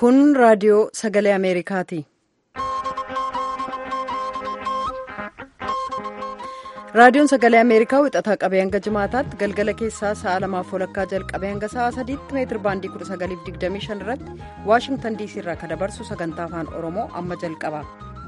Kun raadiyoo sagalee Ameerikaati. Raadiyoon sagalee Ameerikaa wixataa qabee hanga jimaataatti galgala keessaa sa'a lamaaf walakkaa jalqabee hanga sa'a sadiitti meetir baandii 1925 irratti Waashingtan diisii irraa kan dabarsu sagantaa afaan Oromoo amma jalqaba.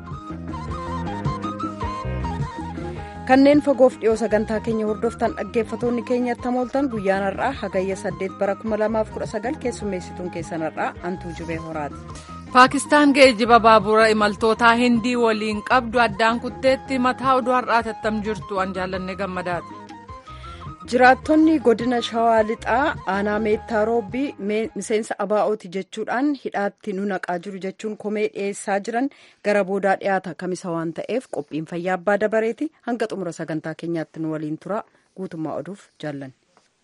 Kanneen fagoof dhiyoo sagantaa keenya hordoftan dhaggeeffatoonni keenyatti hamooltan guyyaan har'aa hagayya 8 bara 2019 keessummeessituun keessan har'aa Antuu Jubee Horaati. Paakistaan geejjiba baabura imaltootaa hindii waliin qabdu addaan kutteetti mataa oduu har'aa tattam jirtu an jaallanne gammadaati. Jiraattonni godina Shawaa Lixaa aanaa meettaa roobbii miseensa abaa'ooti jechuudhaan hidhaatti nu naqaa jiru jechuun komee dhiyeessaa jiran gara boodaa dhiyaata kamisa waan ta'eef qophiin fayyaa abbaa dabareeti hanga xumura sagantaa keenyaatti nu waliin tura guutummaa oduuf jaallanne.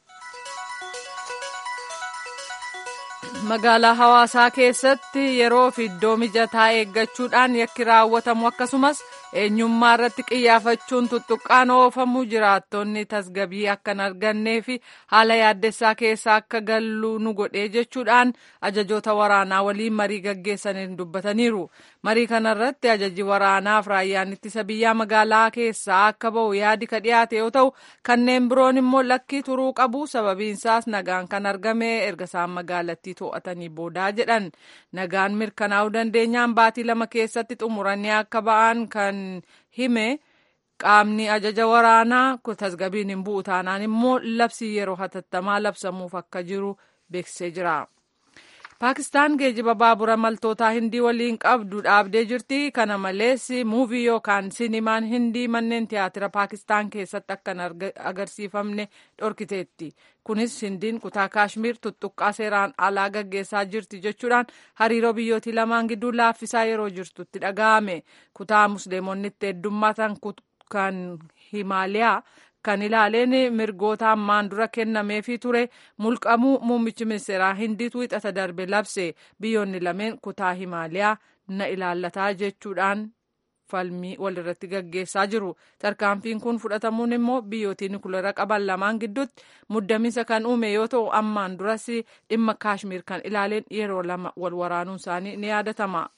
magaalaa hawaasaa keessatti yeroo fi iddoo mijataa eeggachuudhaan yakki raawwatamu akkasumas eenyummaa irratti qiyyaafachuun tuttuqqaan oofamu jiraattonni tasgabii akka hin argannee fi haala yaaddessaa keessa akka gallu nu godhee jechuudhaan ajajoota waraanaa waliin marii gaggeessaniin dubbataniiru marii kanarratti ajaji waraanaaf raayyaan ittisa biyyaa magaalaa keessaa akka ba'u yaadi ka dhiyaate yoo ta'u kanneen biroon immoo lakkii turuu qabu sababiinsaas nagaan kan argame erga isaan magaalattii to'atanii boodaa jedhan nagaan mirkanaa'uu dandeenyaan baatii lama keessatti xumuranii akka ba'an kan hime qaamni ajaja waraanaa tasgabiin hin bu'u taanaan immoo labsii yeroo hatattamaa labsamuuf akka jiru beeksisee jira. Paakistaan geejiba baabura imaltootaa hindii waliin qabdu dhaabdee jirti. Kana malees muuvii yookaan sinimaan hindii manneen tiyaatira Paakistaan keessatti akka hin agarsiifamne dhorkiteetti. Kunis hindiin kutaa kaashmir tuttuqqaa seeraan alaa gaggeessaa jirti jechuudhaan hariiroo biyyootii lamaan gidduu laaffisaa yeroo jirtutti dhaga'ame. Kutaa musliimonni itti heddummaatan kan Himaaliyaa. kan ilaaleen mirgoota ammaan dura kennameefii ture mulqamuu muummichi ministeeraa hindiitu hixata darbe labse biyyoonni lameen kutaa himaaliyaa na ilaallataa jechuudhaan falmii walirratti gaggeessaa jiru tarkaanfiin kun fudhatamuun immoo biyyootiin nukuleera qaban lamaan gidduutti muddamiinsa kan uume yoo ta'u ammaan duras dhimma kaashmir kan ilaaleen yeroo lama wal waraanuun isaanii ni yaadatama.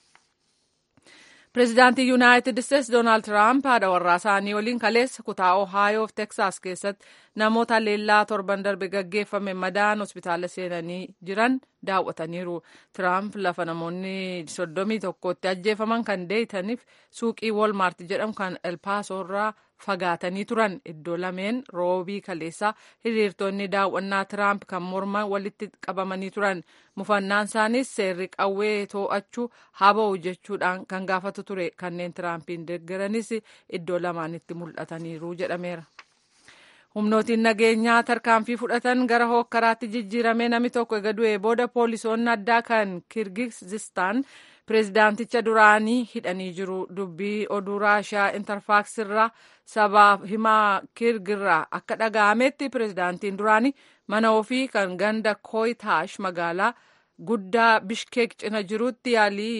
Pireezidaantii Yuunaayitid Isteetsi Doonaald Tiraamp haadha warraa isaanii waliin kaleessa kutaa Ohaayo fi Teksaas keessatti namoota leellaa torban darbe gaggeeffame madaan hospitaala seenanii jiran daawwataniiru. Tiraamp lafa namoonni soddomii tokkotti ajjeefaman kan deeytaniif suuqii Walmaart jedhamu kan Elpaasoo irraa fagaatanii turan iddoo lameen roobii kaleessaa hiriirtonni daawwannaa Tiraamp kan morman walitti qabamanii turan mufannaan isaaniis seerri qawwee too'achuu haba'u jechuudhaan kan gaafatu ture kanneen Tiraampiin deeggaranis iddoo lamaanitti mul'ataniiru jedhameera. humnootiin nageenyaa tarkaanfii fudhatan gara hookkaraatti jijjiiramee namni tokko ega du'ee booda poolisoonni addaa kan kirgizistaan pireezidaanticha duraanii hidhanii jiru dubbii oduu raashiyaa intarfaaksirraa sabaaf himaa kirgirraa akka dhaga'ametti pireezidaantiin duraanii mana ofii kan ganda kooyitaash magaalaa guddaa bishkeek cina jirutti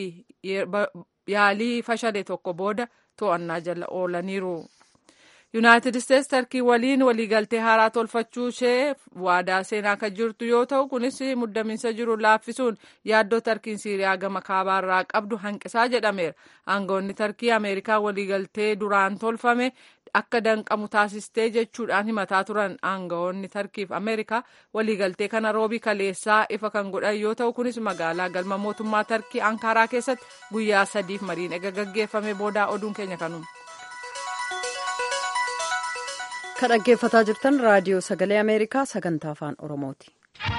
yaalii fashale tokko booda to'annaa jala oolaniiru. yuunaayitid isteetsi tarkii waliin waliigaltee haaraa tolfachuu ishee waadaa seenaa kan jirtu yoo ta'u kunis muddamiinsa jiru laaffisuun yaaddoo tarkiin siiriyaa gama kaabaarraa qabdu hanqisaa jedhameera aangawoonni tarkii ameerikaa waliigaltee duraan tolfame akka danqamu taasistee jechuudhaan himataa turan aangawoonni tarkiif ameerikaa waliigaltee kana roobii kaleessaa ifa kan godhan yoo ta'u kunis magaalaa galma mootummaa tarkii ankaaraa keessatti guyyaa sadiif mariin ega gaggeeffame boodaa oduun keenya kanuma. Kan dhaggeeffataa jirtan raadiyoo sagalee Ameerikaa sagantaa afaan Oromooti.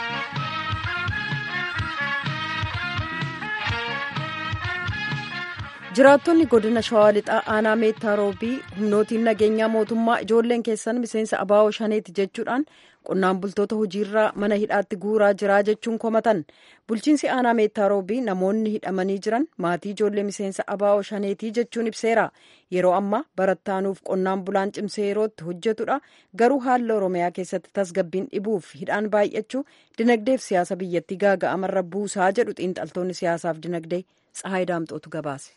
Jiraattonni godina Shawaa Lixaa aanaa meettaa roobii humnootiin nageenyaa mootummaa ijoolleen keessan miseensa abaa'oo shaneeti jechuudhaan qonnaan bultoota hojiirraa mana hidhaatti guuraa jiraa jechuun komatan bulchiinsi aanaa meettaa roobii namoonni hidhamanii jiran maatii ijoollee miseensa abaa'oo shaneetii jechuun ibseera yeroo ammaa barattaanuuf qonnaan bulaan cimsee yerootti hojjetudha garuu haala oromiyaa keessatti tasgabbiin dhibuuf hidhaan baay'achuu dinagdeef siyaasa biyyattii gaaga'amarra buusaa jedhu xiinxaltoonni siyaasaaf dinagdee tsahaay daamxootu gabaase.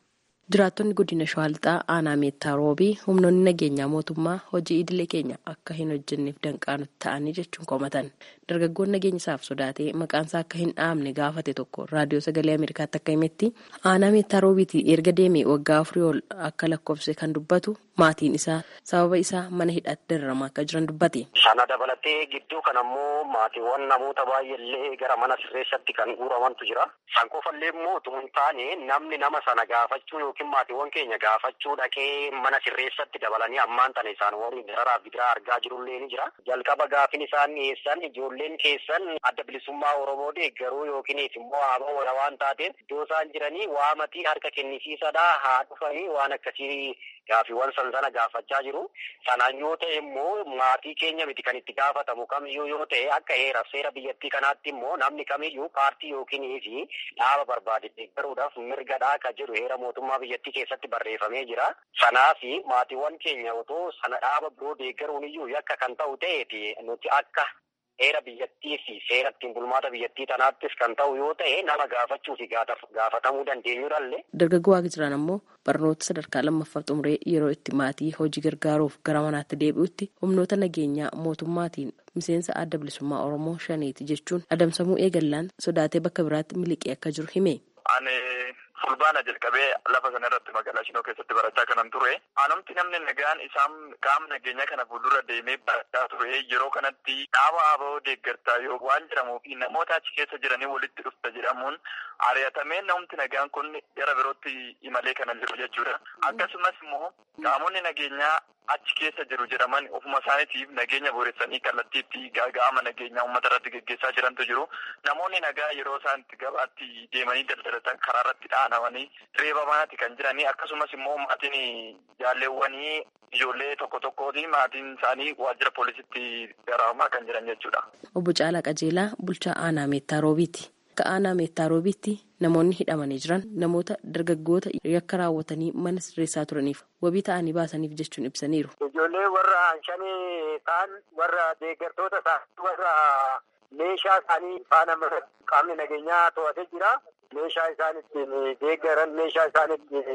Jiraattonni godina Shawaa Lixaa aanaa meettaa roobii humnoonni nageenyaa mootummaa hojii idilee keenya akka hin hojjenneef danqaa nutti ta'anii jechuun komatan. Dargaggoon nageenya isaaf sodaatee maqaan isaa akka hin dhaamne gaafate tokko raadiyoo sagalee Ameerikaatti akka himetti aanaa meettaa roobiitii erga deemee waggaa afurii ol akka lakkoofse kan dubbatu maatiin isaa sababa isaa mana hidhaatti dararamaa akka jiran dubbate. Sana dabalatee gidduu kan ammoo maatiiwwan namoota baay'eellee gara mana sirreessatti kan guuramantu jira. San qofallee immoo utuu hin taane namni nama sana gaafachuu yookiin maatiiwwan keenya gaafachuu dhaqee mana sirreessatti dabalanii ammaan tana isaan waliin dararaa bidiraa argaa jirullee ni jira. Jalqaba gaafin isaan dhiyeessan ijoolleen keessan adda bilisummaa Oromoo deeggaruu yookiin immoo haaba wara waan taateef iddoo isaan jiranii waamatii harka kennisiisadhaa haa dhufanii waan akkasii gaafiiwwan san sana gaafachaa jiru. Sanaan yoo ta'e immoo maatii keenya miti kan itti gaafatamu kamiyyuu yoo ta'e akka heeraaf seera biyyattii kanaatti immoo namni kamiyyuu paartii yookiin fi dhaaba barbaade deeggaruudhaaf mirgadhaa kan jedhu heera mootummaa biyyattii keessatti barreeffamee jira. Sanaaf maatiiwwan keenya otoo sana dhaaba biroo deeggaruun iyyuu yakka kan ta'u ta'eeti nuti akka heera biyyattii fi seera ittiin bulmaata biyyattii tanaattis kan ta'u yoo ta'e nama gaafachuu fi gaafatamuu dandeenyudhallee. Dargaggoo waaqa jiran ammoo barnoota sadarkaa lammaffaa xumuree yeroo itti maatii hojii gargaaruuf gara manaatti deebi'utti humnoota nageenyaa mootummaatiin miseensa adda bilisummaa Oromoo shaneeti jechuun adamsamuu eegallaan sodaatee bakka biraatti miliqee akka jiru hime. Ani fulbaana jalqabee lafa sana irratti magaalaa Shinoo keessatti barachaa kanan ture. Anumti namni nagaan isaan qaama nageenyaa kana fuuldura deemee barachaa ture. Yeroo kanatti dhaaba aboo deeggartaa yoo waan jedhamuu fi namoota achi keessa jiranii walitti dhufta jedhamuun ari'atamee namni nagaan kun gara birootti imalee kana jiru jechuudha. Akkasumas immoo qaamonni nageenyaa achi keessa jiru jedhaman ofuma isaaniitiif nageenya booressanii kallattiitti gaaga'ama nageenyaa uummata irratti geggeessaa jirantu jiru. Namoonni nagaa yeroo isaan itti gabaatti deemanii daldalatan karaa irratti dhaanamanii reebamaati kan jiranii akkasumas immoo maatiin jaalleewwanii ijoollee tokko tokkooti maatiin isaanii waajjira poolisitti dararamaa kan jiran jechuudha. Obbo Caalaa Qajeelaa bulchaa aanaa meettaa roobiiti. Akka aanaa meettaa roobiitti namoonni hidhamanii jiran namoota dargaggoota yakka raawwatanii mana sirreessaa turaniif wabii ta'anii baasaniif jechuun ibsaniiru. Ijoollee warra shanii ta'an warra deeggartoota isaanii warra meeshaa isaanii faana qaamni nageenyaa to'atee jira. Meeshaa isaan ittiin deeggaran meeshaa isaan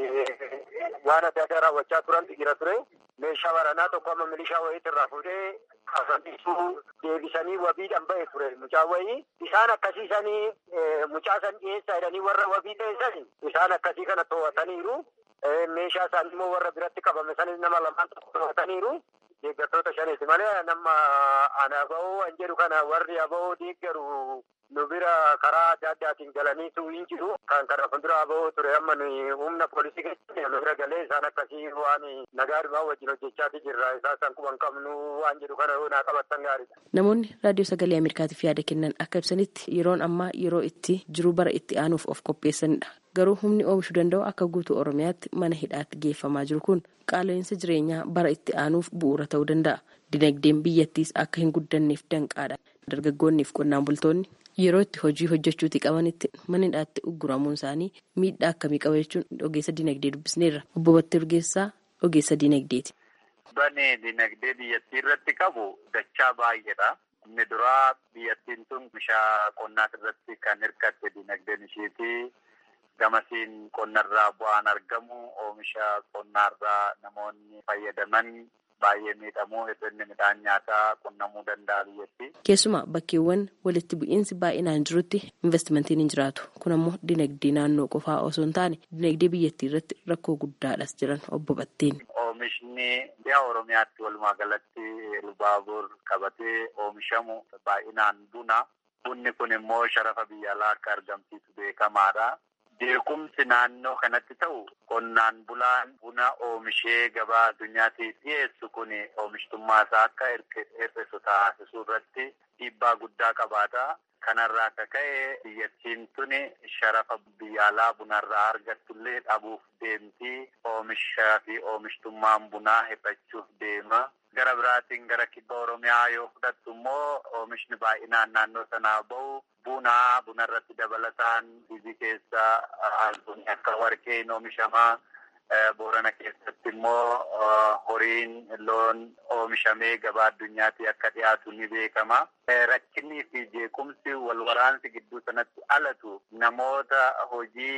ittiin waan adda addaa raawwachaa turantu jira ture. Meeshaa waraanaa tokko amma milishaa wayiitti irraa fuudhee kafannisuu deebisanii wabiidhaan ba'e ture mucaa wayii. Isaan akkasiisanii mucaa san dhiyeessaa jedhanii warra wabii ta'e isaan akkasii kana to'ataniiru. Meeshaa isaanii immoo warra biratti qabame sanis nama lamaan tokko to'ataniiru. Deeggartoota shaniiti malee nama ana ba'oo an jedhu kana warri aba'oo deeggaru nu bira karaa adda addaatiin galaniitu hin jiru. Kan kana fuuldura aba'oo ture amma nuyi humna poolisii keessatti nu bira galee isaan akkasii waan nagaadhumaa wajjin hojjechaati jirra. Isaan san quban qabnu waan jedhu kana naa qabattan gaariidha. Namoonni raadiyoo sagalee Ameerikaatiif yaada kennan akka ibsanitti yeroon ammaa yeroo itti jiru bara itti aanuuf of qopheessanidha. Garuu humni oomishuu danda'u akka guutuu Oromiyaatti mana hidhaatti geeffamaa jiru kun qaala'insa jireenyaa bara itti aanuuf bu'uura ta'uu danda'a. Dinagdeen biyyattiis akka hin guddanneef danqaadha. Dargaggoonniif qonnaan bultoonni yeroo itti hojii hojjechuuti qabanitti mana hidhaatti ugguramuun isaanii miidhaa akkamii qaba jechuun ogeessa dinagdee dubbisneerra. Obbo Battee Urgeessaa ogeessa dinagdeeti. Bane dinagdee biyyattii irratti qabu dachaa baay'eedha. Inni duraa biyyattiin tun oomisha qonnaa irratti kan hirkatte dinagdeen isheeti. Gamasiin qonnarraa bu'aan argamu oomisha qonnaarraa namoonni fayyadaman baay'ee miidhamuu hir'inni midhaan nyaataa qunnamuu danda'a biyyatti. Keessumaa bakkeewwan walitti bu'iinsi baay'inaan jirutti investimentiin hin jiraatu. Kun ammoo dinagdee naannoo qofaa osoo hin taane dinagdee biyyattii irratti rakkoo guddaadhas jiran obbo Batteen. Oomishni dhiyaa Oromiyaatti walumaa galatti Lubaabur qabatee oomishamu baay'inaan buna. Bunni kun immoo sharafa biyya alaa akka argamsiisu beekamaadha. Beekumsi naannoo kanatti ta'u qonnaan bulaan buna oomishee gabaa addunyaatiif dhiyeessu kun oomishtummaa isaa akka hir'isu taasisuu irratti dhiibbaa guddaa qabaata. Kanarraa akka ka'e biyyattiin tuni sharafa biyya alaa bunarraa argattullee dhabuuf deemti. Oomishaa fi oomishtummaan bunaa hir'achuuf deema. Gara biraatiin gara kibba Oromiyaa yoo fudhattu immoo oomishni baay'inaan naannoo sanaa bahu buna bunarratti dabalataan biyyi keessa albunni akka warqeen oomishamaa. Boorana keessatti immoo horiin loon oomishamee gabaa addunyaatti akka dhiyaatu ni beekama. Rakkinnii fi jeequmsi wal waraansi gidduu sanatti alatu namoota hojii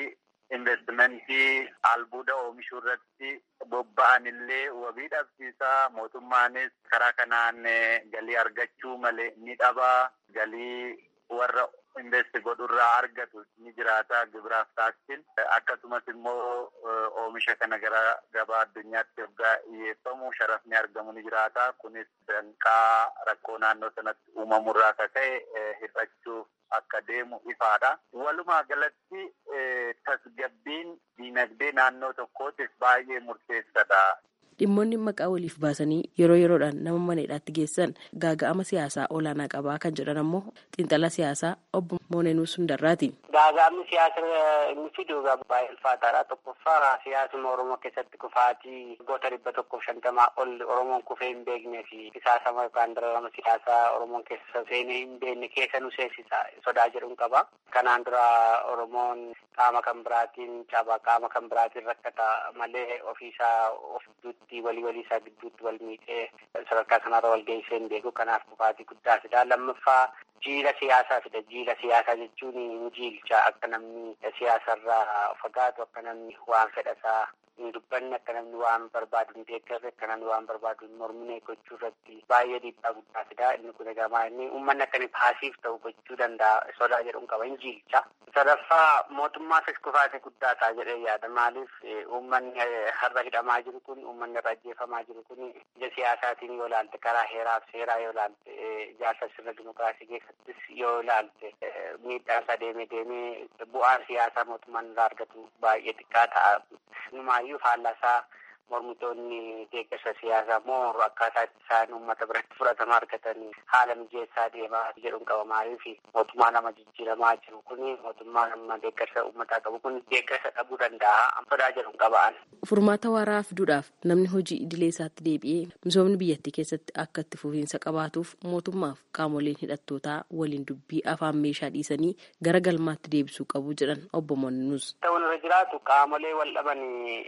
investimentii albuuda oomishuu irratti bobba'an illee wabii dhabsiisaa mootummaanis karaa kanaan galii argachuu malee ni dhabaa galii warra investi godhurraa argatu ni jiraata gibiraaf taaksiin akkasumas immoo oomisha kana gara gabaa addunyaatti yoggaa dhiyeeffamu sharafni argamu ni jiraata kunis danqaa rakkoo naannoo sanatti uumamurraa akka ka'e hir'achuuf akka deemu ifaadha. Walumaa galatti tasgabbiin diinagdee naannoo tokkootis baay'ee murteessadha. dhimmoonni maqaa waliif baasanii yeroo yeroodhaan nama mana hidhaatti geessan gaaga'ama siyaasaa olaanaa qabaa kan jedhan ammoo xiinxala siyaasaa obbo Moonenuu Sundarraati. Gaaga'amni siyaasa inni fidu baay'ee ulfaataadha. Tokkoffaa siyaasuma Oromoo keessatti kufaatii waggoota dhibba tokkoof shantamaa ol Oromoon kufee hin beeknee fi qisaasama yookaan dararama siyaasaa Oromoon keessa seenee hin beekne keessa nu seensisa sodaa jedhuun qaba. Kanaan dura Oromoon qaama kan biraatiin caba qaama kan biraatiin rakkata malee ofiisaa of gidduutti walii walii isaa gidduutti wal miidhee sadarkaa kanarra wal geessee hin beeku kanaaf kufaatii guddaa fida lammaffaa jiila siyaasaa fida jiila siyaasaa jechuun hin jiilcha akka namni siyaasarraa fagaatu akka namni waan fedhasaa hin dubbanne akka namni waan barbaadu hin deeggarre akka namni waan barbaadu hin mormine gochuu irratti baay'ee dhiibbaa guddaa fida inni kun egaa inni uummanni akka inni paasiif ta'u gochuu danda'a sodaa jedhuun qaba hin jiilcha. sadaffaa mootummaafis kufaate guddaa ta'a jedhee yaada maaliif uummanni har'a hidhamaa jiru kun uummanni irra ajjeefamaa jiru kun ija siyaasaatiin yoo ilaalte karaa heeraaf seeraa yoo ilaalte ijaarsa sirna dimokiraasii keessattis yoo ilaalte miidhaan isaa deemee deemee bu'aan siyaasaa mootummaan irraa argatu baay'ee xiqqaa ta'a. Numaayyuu faallasaa mormitoonni deeggarsa siyaasaa immoo akkaataa isaan uummata biratti fudhatama argatanii haala mijeessaa deemaa jedhuun qaba maaliif mootummaa nama jijjiiramaa jiru kun mootummaa nama deeggarsa uummataa qabu kun deeggarsa dhabuu danda'a sodaa jedhuun qaba'an. Furmaata waaraa fiduudhaaf namni hojii idilee isaatti deebi'ee misoomni biyyattii keessatti akka itti fufiinsa qabaatuuf mootummaaf qaamoleen hidhattootaa waliin dubbii afaan meeshaa dhiisanii gara galmaatti deebisuu qabu jedhan obbo Moonus. Ta'uun irra jiraatu qaamolee wal dhaban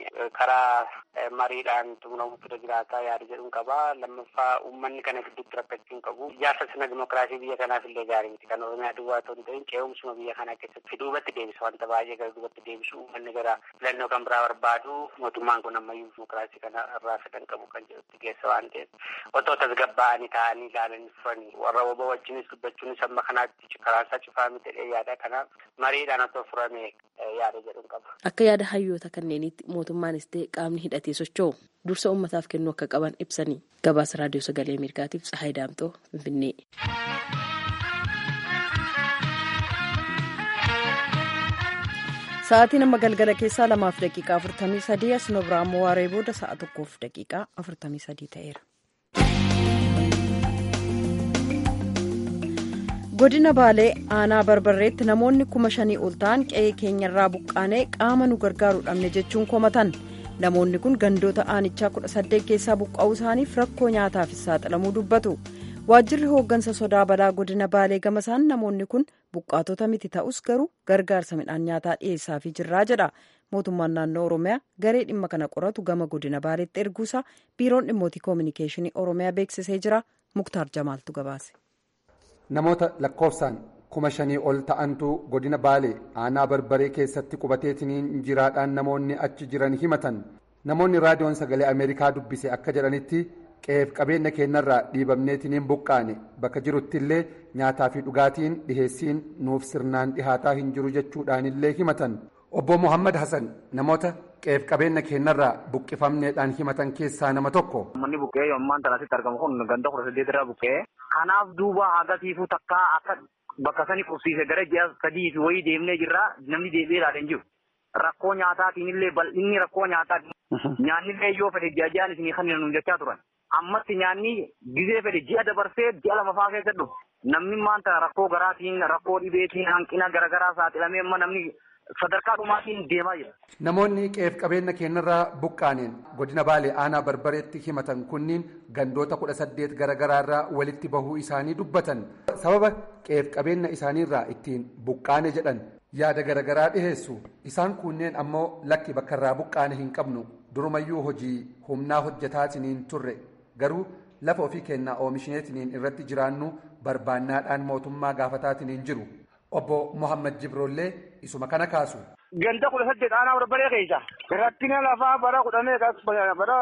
karaa mariidhaan xumuramuutu irra jiraataa yaada jedhuun qaba. Lammaffaa uummanni kana gidduutti rakkachuu hin qabu. Ijaarsa sirna dimokiraasii biyya kanaaf illee gaarii miti. Kan Oromiyaa duwwaa ta'uu hin ta'in ce'umsuma biyya kanaa keessatti duubatti deebisa wanta baay'ee gara duubatti deebisu uummanni gara filannoo kan biraa barbaadu mootummaan kun ammayyuu dimokiraasii kana irraa fedhan qabu kan jedhutti geessa waan ta'eef otoo tasgabbaa'anii taa'anii ilaalanii dhufanii warra obbo wajjinis dubbachuunis amma kanaatti karaasaa cufaa miti jedhee yaada kanaaf mariidhaan otoo furame yaada jedhuun qaba. Akka yaada hayyoota kanneeniitti mootummaanis ta'e qaamni hidhatee socho'u dursa uummataaf kennuu akka qaban ibsanii gabaasa raadiyoo sagalee ameerikaatiif tsahaay daamtoo finfinnee. Sa'aatiin amma galgala keessaa lamaaf daqiiqaa afurtamii sadii as nu biraa ammoo waaree booda sa'a tokkoof daqiiqaa afurtamii sadii ta'eera. godina baalee aanaa barbarreetti namoonni kuma shanii ol ta'an qe'ee keenyarraa buqqaanee qaama nu gargaaru dhabne jechuun komatan namoonni kun gandoota aanichaa kudha saddeet keessaa buqqa'uu isaaniif rakkoo nyaataafis saaxilamuu dubbatu waajjirri hooggansa sodaa balaa godina baalee gamasaan namoonni kun buqqaatota miti ta'us garuu gargaarsa midhaan nyaataa dhiyeessaafii jirraa jedha mootummaan naannoo oromiyaa garee dhimma kana qoratu gama godina baaleetti erguusaa biiroon dhimmootii koominikeeshinii oromiyaa beeksisee jira muktaar jamaaltu gabaase. namoota lakkoofsaan kuma shanii ol ta'antu godina baalee aanaa barbaree keessatti qubateetiniin jiraadhaan namoonni achi jiran himatan namoonni raadiyoon sagalee ameerikaa dubbise akka jedhanitti qe'eef qabeenya keenyarraa dhiibamneetiniin buqqaane bakka jirutti illee nyaataa fi dhugaatiin dhiheessiin nuuf sirnaan dhihaataa hin jiru jechuudhaanillee himatan obbo muhammad hasan namoota qe'eef qabeenya keenyarraa buqqifamneedhaan himatan keessaa nama tokko. Manni buqqee yommuu asitti argamu kun ganda kudha saddeet irraa buqqee kanaaf duuba agatiifuu takkaa akka bakka sani qubsiise gara ji'a sadii fi wayii deemnee jirra namni deebi'ee ilaalee hin jiru. Rakkoo nyaataatiin illee bal'inni rakkoo nyaataa nyaanni illee yoo fedhe ji'a ji'aan isinii kan nuun jechaa turan. Ammatti nyaanni gizee fedhe ji'a dabarsee ji'a lama fa'aa keessa dhufu. Namni maanta rakkoo garaatiin rakkoo dhibeetiin hanqina garaagaraa saaxilamee amma namni sadarkaa dhumaatiin deemaa jira. Namoonni qe'eef qabeenya keenyarraa buqqaaneen godina baalee aanaa barbareetti himatan kunniin gandoota kudha saddeet garaagaraarraa walitti bahuu isaanii dubbatan sababa qe'eef qabeenya isaaniirraa ittiin buqqaane jedhan yaada garaagaraa dhiheessu isaan kunneen ammoo lakki bakkarraa buqqaane hin qabnu durumayyuu hojii humnaa hojjetaatiniin turre garuu lafa ofii kennaa oomishneetiniin irratti jiraannu barbaannaadhaan mootummaa gaafataatiniin jiru. obbo Muhammad Jibroollee isuma kana kaasu. ganda kudha saddeet aanaa barbaree keessa rakkina lafaa bara kudhamee bara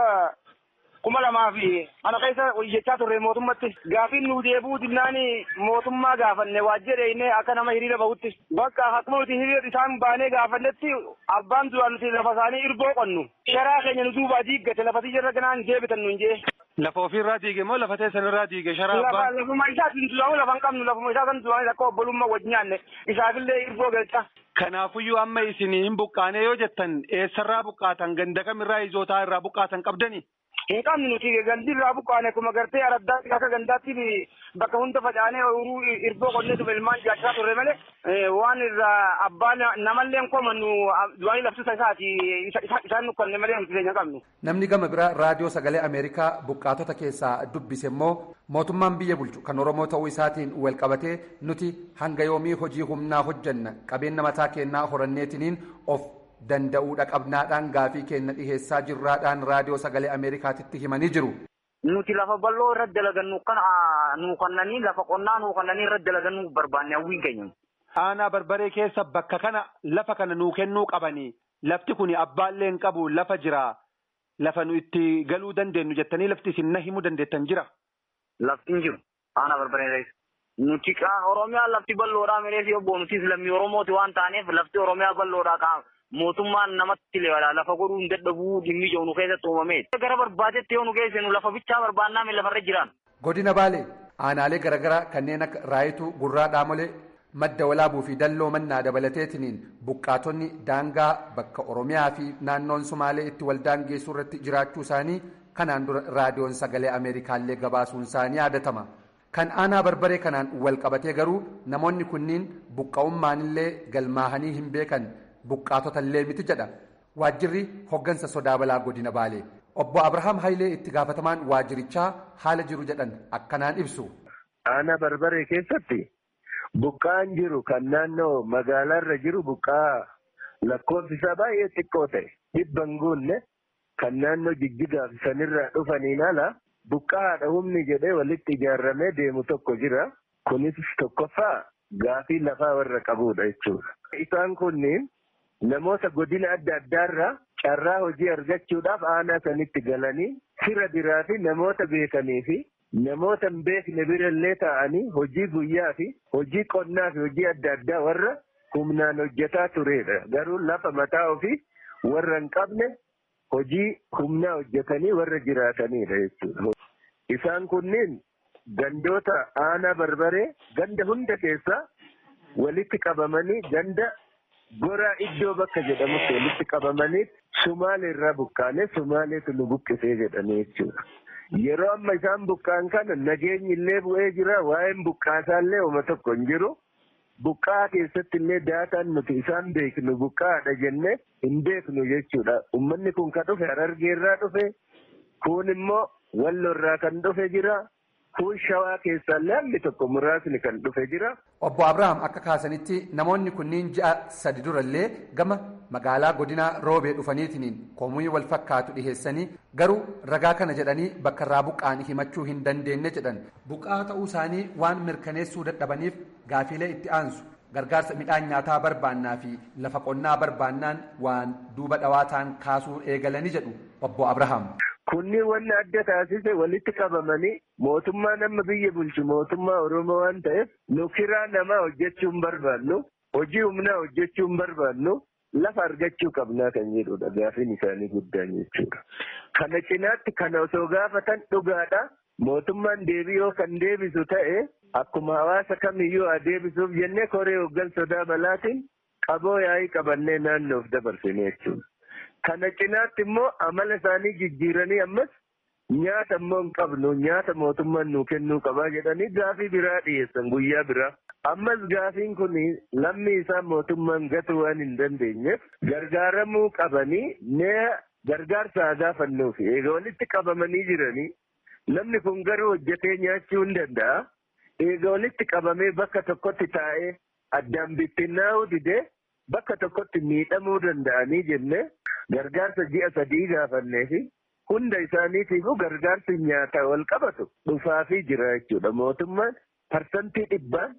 kuma lamaa fi ana keessa hojjechaa turre mootummatti gaafiin nu deebuu dinnaan mootummaa gaafanne waajjireenee akka nama hiriira bahutti bakka akkuma nuti hiriira isaan baanee gaafannetti abbaan duraan nuti lafa isaanii irboo qonnu sharaa keenya nu duubaa diiggate lafa tiyya ganaan deebitan nu hin jee. Lafa ofirraa diige moo lafa teessan irraa diige sharaa abbaa? Lafuma isaatiin duramu lafa hin qabnu lafuma isaa kan duraanii akka obbolummaa wajjin nyaanne isaafillee irboo galcha. Kanaafuyyuu amma isin hin buqqaane yoo jettan eessarraa buqqaatan ganda kamirraa izootaa irraa buqqaatan qabdani? Hin qabnu nuti gandi irraa buqqaane kuma gartee araddaatti akka gandaatti bakka hunda facaanee uruu irboo qonnee tufe ilmaan jaachaa turre malee waan irraa abbaan namallee komannu du'anii laftusa isaati isaan nukkanne malee nuti keenya qabnu. Namni gama biraa raadiyoo sagalee Ameerikaa buqqaatota keessaa dubbise immoo mootummaan biyya bulchu kan Oromoo ta'uu isaatiin wal qabatee nuti hanga yoomii hojii humnaa hojjanna qabeenya mataa keenyaa horanneetiniin of danda'uudha qabnaadhaan gaafii keenya dhiheessaa jirraadhaan raadiyoo sagalee Ameerikaatitti himanii jiru. Nuti lafa bal'oo irra dalagannu kan nuu kannanii lafa qonnaa nuu kannanii irra dalagannu barbaanne hawwiin keenya. Aanaa barbaree keessa bakka kana lafa kana nuu kennuu qabanii lafti kun abbaallee hin qabu lafa jira lafa nu itti galuu dandeenyu jettanii lafti isin na himuu dandeettan jira. Lafti hin jiru aanaa barbaree keessa. Nuti Oromiyaa lafti bal'oodhaa mireef yoo boonutiis lammii Oromooti waan taaneef lafti Oromiyaa bal'oodhaa qaama. mootummaan namatti leewala lafa godhuu hin dadhabuu dhimmi ijoo nu keessatti uumame. Gara barbaadetti yoo nu geessinu lafa bichaa barbaannaa mi lafarra jiran. Godina Baalee aanaalee garaagaraa kanneen akka Raayituu Gurraa Dhaamolee madda walaabuu fi dalloo mannaa dabalateetiniin buqqaatonni daangaa bakka Oromiyaa fi naannoon Sumaalee itti wal daangeessuu irratti jiraachuu isaanii kanaan dura raadiyoon sagalee Ameerikaallee gabaasuun isaanii yaadatama. Kan aanaa barbaree kanaan wal qabatee garuu namoonni kunniin buqqa'ummaanillee galmaahanii hin beekan buqqaatota illee miti jedha waajjirri hoggansa sodaa balaa godina baalee obbo abrahaam hayilee itti gaafatamaan waajjirichaa haala jiru jedhan akkanaan ibsu. aanaa barbaree keessatti buqqaan jiru kan naannoo magaalaarra jiru buqqaa lakkoofsi isaa baay'ee xiqqoo ta'e dhibban guunne kan naannoo jijjigaaf sanirraa dhufaniin ala buqqaadha humni jedhee walitti ijaarramee deemu tokko jira kunis tokkoffaa gaafii lafaa warra qabudha jechuudha. Isaan kunniin namoota godina adda addaarraa carraa hojii argachuudhaaf aanaa sanitti galanii fira biraa fi namoota beekanii fi namoota hin beekne birallee ta'anii hojii guyyaa fi hojii qonnaa fi hojii adda addaa warra humnaan hojjetaa turedha. Garuu lafa mataa ofii warra hin qabne hojii humnaa hojjetanii warra jiraatanidha jechuudha. Isaan kunniin gandoota aanaa barbaree ganda hunda keessaa walitti qabamanii ganda goraa iddoo bakka jedhamutti walitti qabamanii Sumaalee irraa buqqaanee Sumaaleetu nu buqqisee jedhanii jechuudha. Yeroo amma isaan buqqaan kana nageenyi illee bu'ee jira waa'een buqqaasaallee uma tokko hin jiru. Buqqaa keessatti illee daataan nuti isaan beeknu buqqaadha jennee hin beeknu jechuudha. Uummanni kun kan dhufe Harargee irraa dhufe kun immoo Walloo irraa kan dhufe jira. Kun shawaa keessaallee hammi tokko muraasni kan dhufe jira. Obbo Abrahaam akka kaasanitti namoonni kunniin ji'a sadi durallee gama magaalaa godinaa roobee dhufaniitiin komii wal fakkaatu dhiheessanii garuu ragaa kana jedhanii bakka irraa buqqaan himachuu hin dandeenye jedhan buqqaa ta'uu isaanii waan mirkaneessuu dadhabaniif gaafiilee itti aansu gargaarsa midhaan nyaataa barbaannaa fi lafa qonnaa barbaannaan waan duuba dhawaa ta'an kaasuu eegalanii jedhu obbo Abrahaam. Kunniin wanni adda taasise walitti qabamanii mootummaa nama biyya bulchu mootummaa Oromoo waan ta'eef nu kiraa namaa hojjechuu hin barbaannu hojii humnaa hojjechuu hin barbaannu lafa argachuu qabnaa kan jedhudha gaafiin isaanii guddaan jechuudha. Kana cinaatti kana osoo gaafatan dhugaadha mootummaan deebii yoo kan deebisu ta'e akkuma hawaasa kamiyyuu haa deebisuuf jennee koree hoggan sodaa balaatiin qaboo yaa'ii qabannee naannoof dabarsine jechuudha. Kana cinaatti immoo amala isaanii jijjiiranii ammas nyaata immoo hin qabnu nyaata mootummaan nuu kennuu qabaa jedhanii gaafii biraa dhiyeessan guyyaa biraa. Ammas gaafiin kun lammii isaa mootummaan gatuu waan hin dandeenyeef gargaaramuu qabanii mee gargaarsa haa gaafannuufi eega walitti qabamanii jiranii namni kun garuu hojjetee nyaachuu hin danda'a. Eega walitti qabamee bakka tokkotti taa'ee addaan bittinnaa'uu didee bakka tokkotti miidhamuu danda'anii jennee gargaarsa ji'a sadii gaafannee fi hunda isaaniitiifuu gargaarsi nyaataa wal qabatu dhufaafii jira jechuudha. Mootummaan parsantii dhibbaan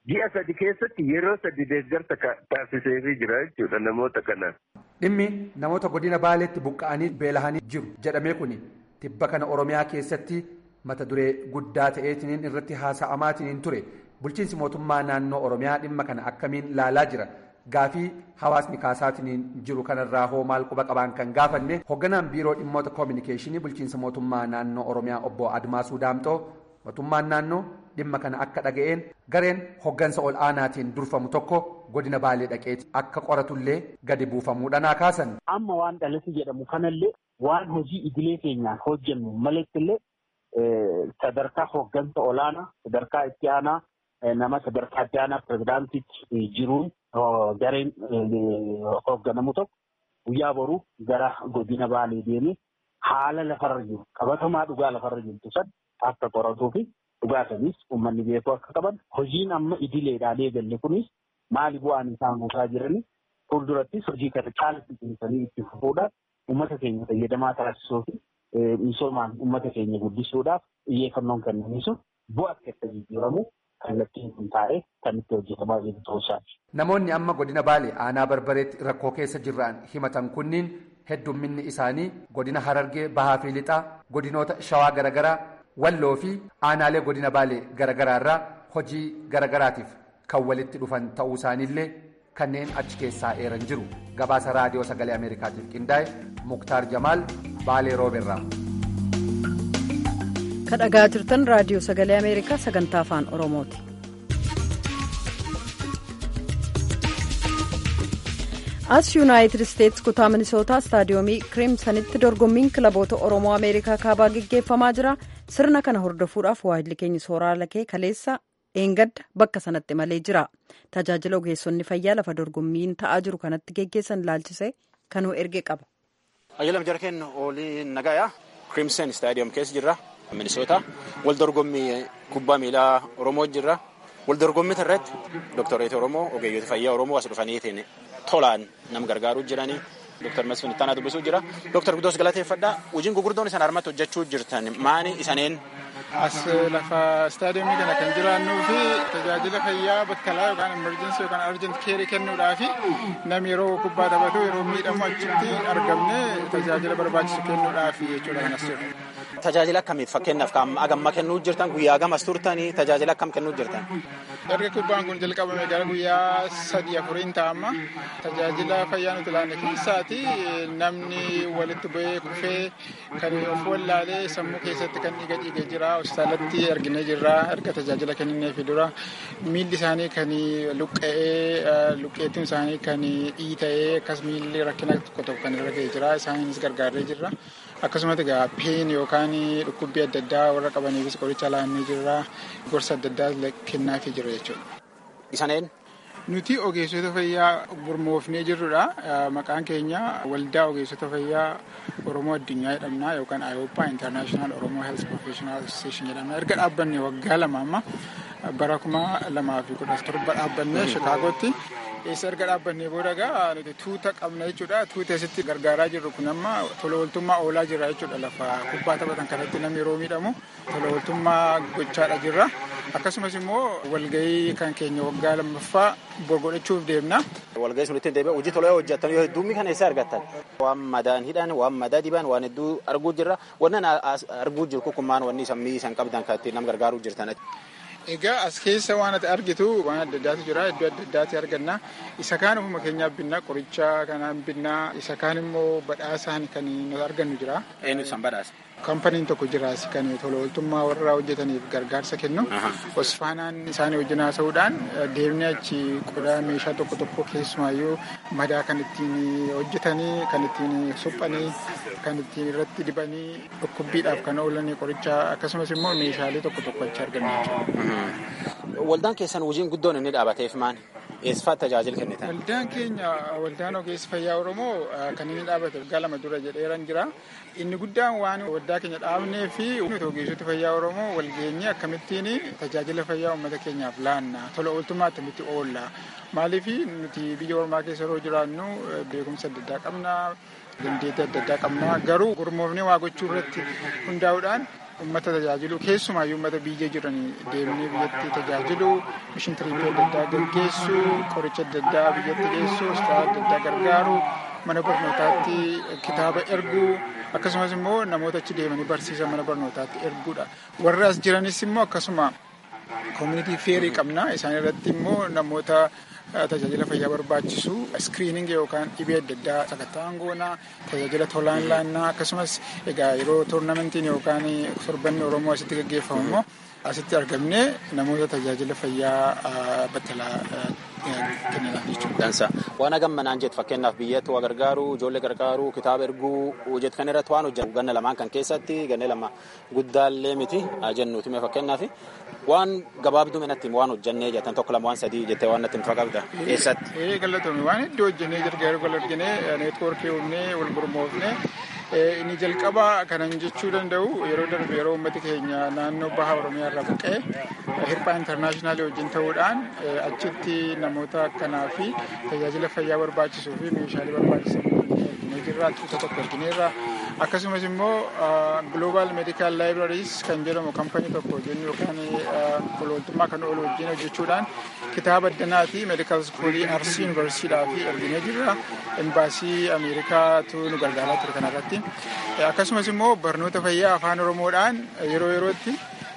ji'a sadi keessatti yeroo sadi deeggarsa taasiseefii jira jechuudha namoota kanaan. Dhimmi namoota godina Baaleetti buqqa'anii beelahanii jiru jedhamee kun tibba kana Oromiyaa keessatti mata duree guddaa ta'eetiniin irratti haasa'amaatiniin ture bulchiinsi mootummaa naannoo Oromiyaa dhimma kana akkamiin laalaa jira. Gaafii hawaasni kaasaatiin jiru kanarraa hoo maal quba qabaan kan gaafanne hoogganaan biiroo dhimmoota koominikeeshinii bulchiinsa mootummaa naannoo Oromiyaa obbo Admaasuu Daamxoo mootummaan naannoo dhimma kana akka dhaga'een gareen hooggansa ol aanaatiin durfamu tokko godina baalee dhaqeeti akka qoratullee gadi buufamuudhaan kaasan. Amma waan dhalasi jedhamu kanallee waan hojii idilee keenyaan hojjennu malettillee sadarkaa hooggansa olaanaa sadarkaa itti aanaa nama sadarkaa itti aanaa pirezidaantichi jiruun gareen hoogganamu tokko guyyaa boruu gara godina baalee deemee haala lafarra jiru qabatamaa dhugaa lafarra jirtu san akka qoratuu fi dhugaa sanis uummanni beekuu akka qaban hojiin amma idileedhaan eegalle kunis maali bu'aan isaan buusaa jiranii fuuldurattis hojii kana caalatti itti fufuudhaan uummata keenya fayyadamaa taasisuu fi misoomaan uummata keenya guddisuudhaaf xiyyeeffannoon kennaniisu bu'a akka jijjiiramu kallattiin kun taa'ee kan itti hojjetamaa jiru ta'uusaati. Namoonni amma godina Baalee aanaa barbareetti rakkoo keessa jiran himatan kunniin heddumminni isaanii godina Harargee Bahaa fi Lixaa godinoota Shawaa garaagaraa Walloo fi aanaalee godina Baalee garaagaraa irraa hojii garaagaraatiif kan walitti dhufan ta'uu isaaniillee kanneen achi keessaa eeran jiru. Gabaasa raadiyoo sagalee Ameerikaatiif qindaa'e Muktaar Jamaal Baalee Rooberraa. kan dhagaa jirtan raadiyoo sagalee ameerikaa sagantaa afaan oromooti. as yuunaayitid isteetsi kutaa minisootaa istaadiyoomii kiriimsanitti dorgommiin kilaboota oromoo ameerikaa kaabaa geggeeffamaa jira sirna kana hordofuudhaaf waajilli keenya sooraa lakee kaleessa eengadda bakka sanatti malee jira tajaajila ogeessonni fayyaa lafa dorgommiin ta'aa jiru kanatti geggeessan ilaalchise kanuu erge qaba. ayyalam jara kennu oolii nagayaa kiriimsan istaadiyoom keessa jirra. Minisoota wal dorgommii kubbaa miilaa Oromoo jirra. Wal dorgommii irratti dooktaroota Oromoo ogeeyyota fayyaa Oromoo as dhufaniitiin tolaan nam gargaaruu jiranii. Dooktar Masfin Ittaanaa dubbisuu jira. Dooktar Guddoos galateeffadhaa. Hojiin gurguddoon isaan harmatti hojjechuu jirtan maani isaneen? As lafa istaadiyoomii kana kan jiraannuu fi tajaajila fayyaa bakka laa yookaan emerjensii yookaan arjent keerii kennuudhaa fi namni yeroo kubbaa taphatu yeroo miidhamu achitti argamne tajaajila barbaachisu kennuudhaaf jechuudha kanas jedhu. Tajaajila akkamiif fakkeenyaaf agamma kennuu jirtan guyyaa gamas turtanii tajaajila akkam kennuu jirtan? Erga kubbaan kun jalqabame gara guyyaa sadii afuriin ta'amma tajaajila fayyaa nuti laanne keessaati namni walitti bu'ee kufee kan of wallaalee sammuu keessatti kan dhiiga dhiigee jira hospitaalatti arginee jirra erga tajaajila kennineefi dura miilli isaanii kan luqqa'ee luqqeettiin isaanii kan dhiita'ee akkas miilli rakkina tokko tokko kan irra ga'ee jira isaanis gargaaree jirra. akkasumas egaa peen yookaan dhukkubbii adda addaa warra qabaniifis qoricha laannee jirra gorsa adda addaa kennaafii jira jechuudha. Isaneen? Nuti ogeessota fayyaa gurmoofnee jirrudha. Maqaan keenya waldaa ogeessota fayyaa Oromoo addunyaa jedhamna yookaan Ayooppaa International Oromoo Health Professional Association jedhamna. Erga dhaabbanne waggaa lama amma bara kuma lamaa fi kudha torba dhaabbannee Shikaagootti eessa erga dhaabbannee booda gaa nuti tuuta qabna jechuudha. Tuuta asitti gargaaraa jirru kun amma tola ooltummaa oolaa jira jechuudha. Lafa kubbaa taphatan kanatti namni yeroo miidhamu tola ooltummaa gochaadha jirra. Akkasumas immoo walgahii kan keenya waggaa lammaffaa godhachuuf deemna. Walgahii sun ittiin deebi'e hojii tolee hojjetan yoo heddummi kana eessa argattan? Waan madaan hidhan, waan madaa diban, waan hedduu arguu jirra. Wannan arguu jiru kukummaan wanni sammii isan qabdan kan ittiin nama gargaaruu jirtan. Egaa as keessa waan ati argitu waan adda addaatu jira iddoo adda addaati arganna isa kaan ofuma keenyaaf binna qoricha kanaan binna isa kaan immoo badhaasaan kan nuti argannu jira. Eenyu san badhaasa? Kampaniin tokko jira kan tola ooltummaa warra hojjetaniif gargaarsa kennu. Osfaanaan isaanii wajjin haasa'uudhaan deemnee achi qodaa meeshaa tokko tokko keessumaayyuu madaa kan ittiin hojjetanii kan ittiin suphanii kan ittiin irratti dibanii dhukkubbiidhaaf kan oolan qoricha akkasumas immoo meeshaalee tokko tokko achi arganna jechuudha. Waldaan keessan hojiin guddoon inni dhaabateef maali? Eessifaa tajaajila kennitan? Waldaan keenya waldaan ogeessa fayyaa Oromoo kan inni dhaabate waggaa lama dura jedheeran jira. Inni guddaan waan waldaa keenya dhaabnee fi ogeessota fayyaa Oromoo walgeenye akkamittiin tajaajila fayyaa uummata keenyaaf laanna tola ooltummaa akkamitti oolla. Maaliif nuti biyya ormaa keessa yeroo jiraannu beekumsa adda addaa qabna. dandeettii adda addaa qabna garuu gurmoofnee waa gochuu irratti hundaa'uudhaan uummata tajaajilu keessumaayyuu uummata biyya jiranii deemnee biyyatti tajaajilu mishin tiriippii adda addaa gaggeessu qoricha adda addaa biyyatti geessu hospitaala adda addaa gargaaru mana barnootaatti kitaaba erguu akkasumas immoo namoota achi deemanii barsiisan mana barnootaatti erguudha warra as jiranis immoo akkasuma koomunitii feerii qabna isaan irratti immoo namoota tajaajila fayyaa barbaachisu iskiriiningi yookaan dhibee adda addaa sakatta'an goonaa tajaajila tolaan laannaa akkasumas egaa yeroo toornamentiin yookaan torbanni oromoo asitti gaggeeffamu immoo asitti argamne namoota tajaajila fayyaa battalaa kennanaaf jechuudha. Dansa waan hagammanaan jettu fakkeenyaaf biyyatti waa gargaaru ijoollee gargaaru kitaaba erguu jettu kan irratti waan hojjetu ganna lamaan kan keessatti ganna lama guddaallee miti jennuuti mee fakkeenyaaf waan gabaabduu minatti waan hojjennee jettan tokko lama waan sadii jettee waan natti hin qabda eessatti. Ee galatoomii waan iddoo hojjennee gargaaru wal argine neetwoorkii uumnee wal gurmoofne inni jalqaba kanan jechuu danda'u yeroo darbe yeroo uummati keenya naannoo baha oromiyaa irraa buqqee hirphaa intarnaashinaali wajjin ta'uudhaan achitti namoota akkanaa fi tajaajila fayyaa barbaachisuu fi meeshaalee barbaachisan arginee jirra tuuta tokko argineerra akkasumas immoo global medical libraries kan jedhamu kampanii tokko wajjin yookaan walwaltummaa kan oolu wajjin hojjechuudhaan kitaaba addanaati medical schoolii arsii yuunivarsiidhaa fi arginee jirra embaasii ameerikaatu nu gargaaraa ture kanarratti akkasumas immoo barnoota fayyaa afaan oromoodhaan yeroo yerootti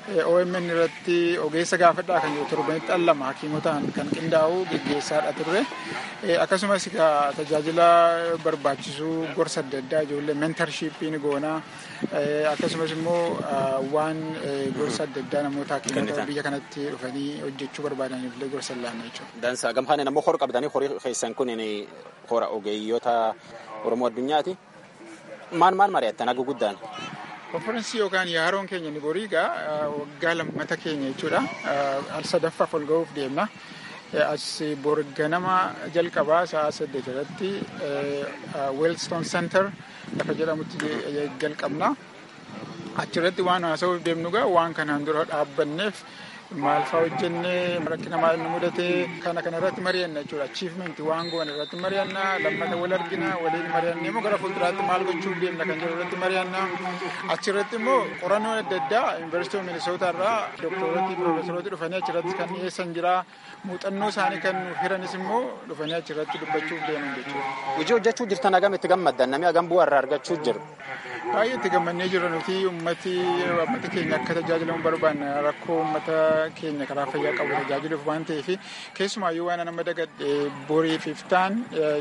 OMN irratti ogeessa gaafadhaa kan jiru torbanitti dhallama hakiimotaan kan qindaa'u geggeessaadha turre akkasumas tajaajila barbaachisuu gorsa adda addaa ijoollee mentarshippiin goonaa akkasumas immoo waan gorsa adda addaa namoota hakiimota biyya kanatti dhufanii hojjechuu barbaadaniif illee gorsa laanna jechuudha. Dansa gamhaan ammoo hora qabdanii horii keessan kun hora ogeeyyoota Oromoo addunyaati. Maal maal mari'attan hagu guddaan? konferensii yookaan yaaroon keenya ni borii egaa waggaa lammata keenya jechuudha al sadaffaaf ol ga'uuf deemna as bor ganama jalqabaa sa'a saddeet irratti weelstoon center lafa jedhamutti jalqabna achirratti waan haasa'uuf deemnu egaa waan kanaan dura dhaabbanneef maal fa'aa hojjennee rakkina maal nu mudate kana kana irratti mari'anna jechuudha achievement waan goone irratti mari'anna lammata wal argina waliin mari'annee immoo gara fuulduraatti maal gochuuf deemna kan jedhu irratti mari'anna achirratti immoo qorannoo adda addaa yuunivarsiitii of minisootaa irraa doktorooti piroofesarooti dhufanii achirratti kan dhiyeessan jira muuxannoo isaanii kan hiranis immoo dhufanii achirratti dubbachuuf deeman jechuudha. Hojii hojjechuu jirtan hagam itti gammaddan namni hagam bu'aa irraa argachuu jiru. Baay'ee itti gammannee jirra nuti ummati ummati keenya akka tajaajilamu barbaanna rakkoo ummata keenya karaa fayyaa qabu tajaajiluuf waan ta'eef keessumaayyuu waan nama dagadhe borii fi iftaan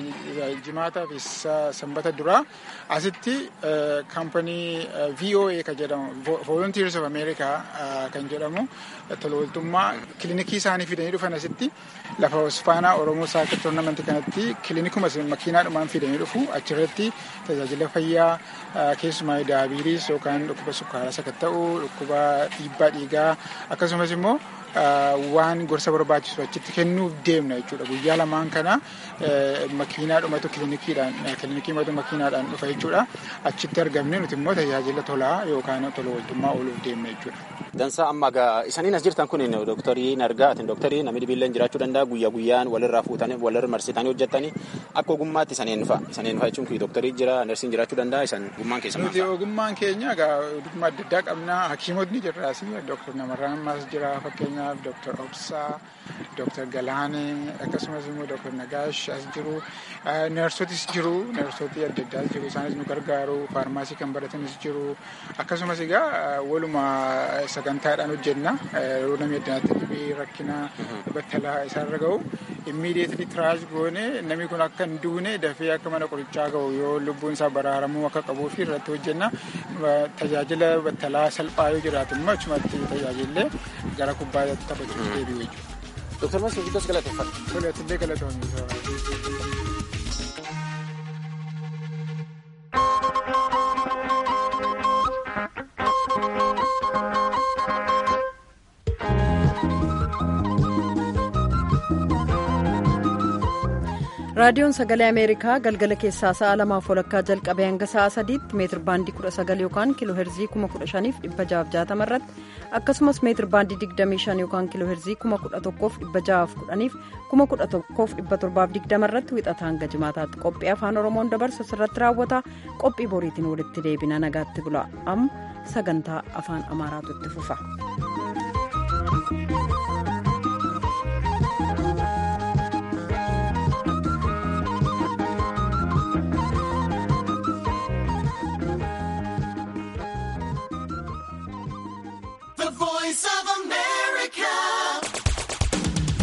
jimaataa fi sanbata duraa asitti kaampanii VOA kan jedhamu Volunteers of America kan jedhamu tolooltummaa kilinikii isaanii fidanii dhufan asitti lafa hosfaanaa Oromoo saakir toornamentii kanatti kilinikuma makiinaadhumaan fidanii dhufu achirratti tajaajila fayyaa keessumaa daabiiriis yookaan dhukkuba sukkaaraa sakatta'uu dhukkuba dhiibbaa dhiigaa akkasumas immoo waan gorsa barbaachisu achitti kennuuf deemna jechuudha guyyaa lamaan kana makiinaadhumatu kilinikiidhaan kilinikii makiinaadhaan dhufa jechuudha achitti argamne nuti immoo tajaajila tolaa yookaan tola ooltummaa ooluuf deemna jechuudha. Dansaa amma isaniin as jirtan kun dooktarii nargaa atin dooktarii namni dhibiilleen jiraachuu danda'a guyyaa guyyaan walirraa fuutanii walirra marsitanii hojjettanii akka ogummaatti isaniin fa'a isaniin fa'a jechuun dooktarii jira narsiin jiraachuu danda'a isan ogummaan keessa Nuti ogummaan keenya egaa ogummaa adda addaa qabna hakiimotni jirraas dooktar Namarraan Maas jira fakkeenyaaf dooktar Obsaa dooktar Galaanee akkasumas immoo dooktar Nagaash as jiru neersotis jiru neersotii adda addaas jiru isaanis nu gargaaru faarmaasii kan baratanis jiru akkasumas egaa waluma sagantaadhaan hojjenna yeroo namni addanaatti dhibee rakkina battalaa isaarra ga'u immiidiyeetli tiraash goone namni kun akka hin duune dafee akka mana qorichaa ga'u yoo lubbuun isaa baraaramuu akka qabuu fi irratti hojjenna tajaajila battalaa salphaa yoo jiraatu immoo achumatti tajaajillee gara kubbaa taphachuuf deebi'u jechuudha. Dooktar Masii Guddas galateeffadha. Toleetillee galatoomii. raadiyoon sagalee ameerikaa galgala keessaa sa'a lamaaf walakkaa jalqabee hanga sa'a sadiitti meetir baandii 19 yookaan kiiloo heerzii 15660 irratti akkasumas meetir baandii 25 yookaan kiiloo heerzii 11610 fi 11720 irratti wixata hanga jimaataatti qophii afaan oromoon dabarsu irratti raawwata qophii boriitiin walitti deebina nagaatti bula amma sagantaa afaan amaaraatu itti fufa.